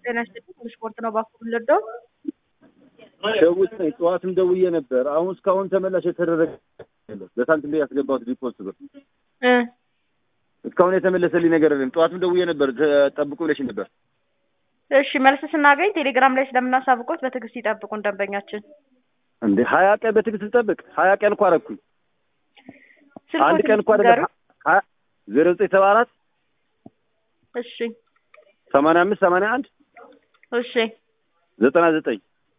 ጤና ይስጥልኝ ስፖርት ነው ባኩ ልዶ ደውዬ ጠዋትም ደውዬ ነበር። አሁን እስካሁን ተመላሽ የተደረገ የለም። በሳንቲም ላይ ያስገባሁት ዲፖዚት ብር እ እስካሁን የተመለሰልኝ ነገር የለም። ጠዋትም ደውዬ ነበር ጠብቁ ብለሽ ነበር። እሺ መልስ ስናገኝ ቴሌግራም ላይ ስለምናሳብቆት በትዕግስት ይጠብቁን ደንበኛችን። እንዴ ሀያ ቀን በትዕግስት ልጠብቅ? ሀያ ቀን እኮ አደረኩኝ። አንድ ስልኮትን ቀን እኮ ንገሩኝ። አይደለም። ሀያ ዜሮ ዘጠኝ ሰባ አራት እሺ ሰማንያ አምስት ሰማንያ አንድ እሺ ዘጠና ዘጠኝ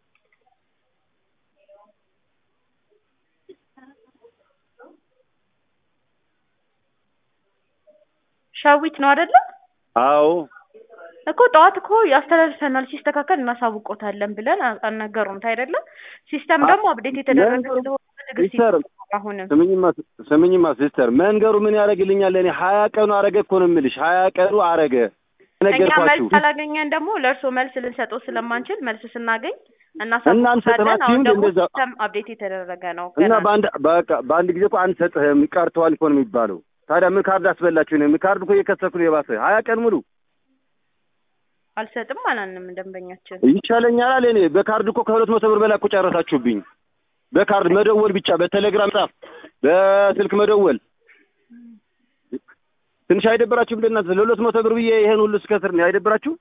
ሻዊት ነው አይደለ? አዎ እኮ ጠዋት እኮ ያስተላልፈናል ሲስተካከል እናሳውቆታለን ብለን አ- አልነገሩም አይደለ? ሲስተም ደግሞ አፕዴት የተደረገ መንገሩ- ስለሆነ በትዕግስት ሲስተር ይጠብቁ አሁንም ስምኝማ ስምኝማ ሲስተር መንገሩ ምን ያደርግልኛል? እኔ ሀያ ቀኑ አረገ እኮ ነው የምልሽ። ሀያ ቀኑ አረገ እኛ ነገርኳችሁ። መልስ ካላገኘን ደግሞ ለእርስዎ መልስ ልንሰጠው ስለማንችል መልስ ስናገኝ እናንተ እናሳውቆታለን። አሁን ሰማችሁም ደግሞ እንደዛ- ሲስተም አፕዴት የተደረገ ነው እና ገና በአንድ በቃ በአንድ ጊዜ እኮ አንሰጥህም ቀርተዋል እኮ ነው የሚባለው። ታዲያ ምን ካርድ አስበላችሁ ነው? ካርድ እኮ እየከሰኩ ነው የባሰ ሀያ ቀን ሙሉ አልሰጥም አላልንም ደንበኛችን። ይቻለኛል አለ። እኔ በካርድ እኮ ከሁለት መቶ ብር በላይ እኮ ጨረሳችሁብኝ። በካርድ መደወል ብቻ በቴሌግራም ጻፍ፣ በስልክ መደወል ትንሽ አይደብራችሁም? ለእናንተ ለሁለት መቶ ብር ብዬ ይሄን ሁሉ እስከስር ነው አይደብራችሁ?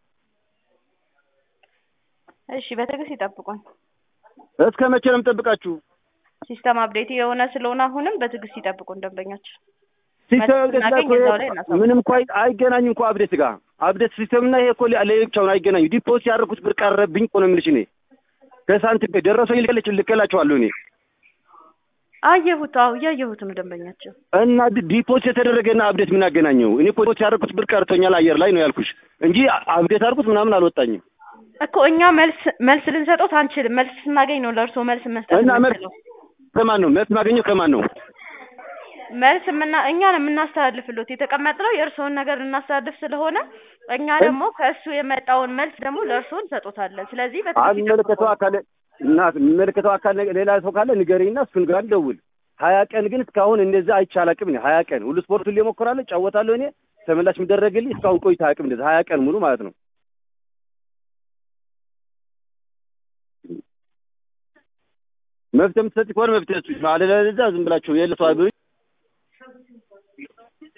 እሺ በትዕግስት ይጠብቁን። እስከ መቼ ነው የምጠብቃችሁ? ሲስተም አፕዴት የሆነ ስለሆነ አሁንም በትዕግስት ይጠብቁን ደንበኛችን። ሲስተም መልስ አፕዴት ጋር ስናገኝ እኮ እዛው ላይ እናሳውቃለን። ምንም እኮ አይ- አይገናኝም እኮ አፕዴት ጋር አፕዴት ሲስተም እና ይሄ እኮ ለብቻውን አይገናኙ። ዲፖዚት ያደረኩት ብር ቀረብኝ እኮ ነው የምልሽ እኔ ከሳንቲም ጋር ደረሰኝ ልከለች ልከላቸዋለሁ እኔ አየሁት፣ አዎ እያየሁት ነው ደንበኛችን። እና ዲ- ዲፖዚት የተደረገና አፕዴት ምን አገናኘው? እኔ ዲፖዚት ያደረኩት ብር ቀርቶኛል አየር ላይ ነው ያልኩሽ እንጂ አፕዴት አድርጉት ምናምን አልወጣኝም። እኮ እኛ መልስ መልስ ልንሰጦት አንችልም። መልስ ስናገኝ ነው ለእርስዎ መልስ መስጠት እና መልስ የምንችለው። ከማን ነው መልስ ማገኘው? ከማን ነው? መልስ የምና እኛ ነው የምናስተላልፍሎት የተቀመጥነው የእርስዎን ነገር ልናስተላልፍ ስለሆነ እኛ ደግሞ ከእሱ የመጣውን መልስ ደግሞ ለእርስዎ እንሰጦታለን። ስለዚህ በትዕግስት የሚመለከተው ይጠብቁን። አካል እና የሚመለከተው አካል ነገ- ሌላ ሰው ካለ ንገረኝና እሱን ጋር ደውል። ሀያ ቀን ግን እስካሁን እንደዛ አይቻላቅም። እኔ ሀያ ቀን ሁሉ ስፖርቱን ሊሞክራለሁ ጫወታለሁ። እኔ ተመላሽ የሚደረግልኝ እስካሁን ቆይታ አያውቅም። እንደዛ ሀያ ቀን ሙሉ ማለት ነው። መፍትሄ የምትሰጥ ከሆነ መፍትሄ ስጡኝ። አለበለዚያ ዝም ብላችሁ የለ ሰው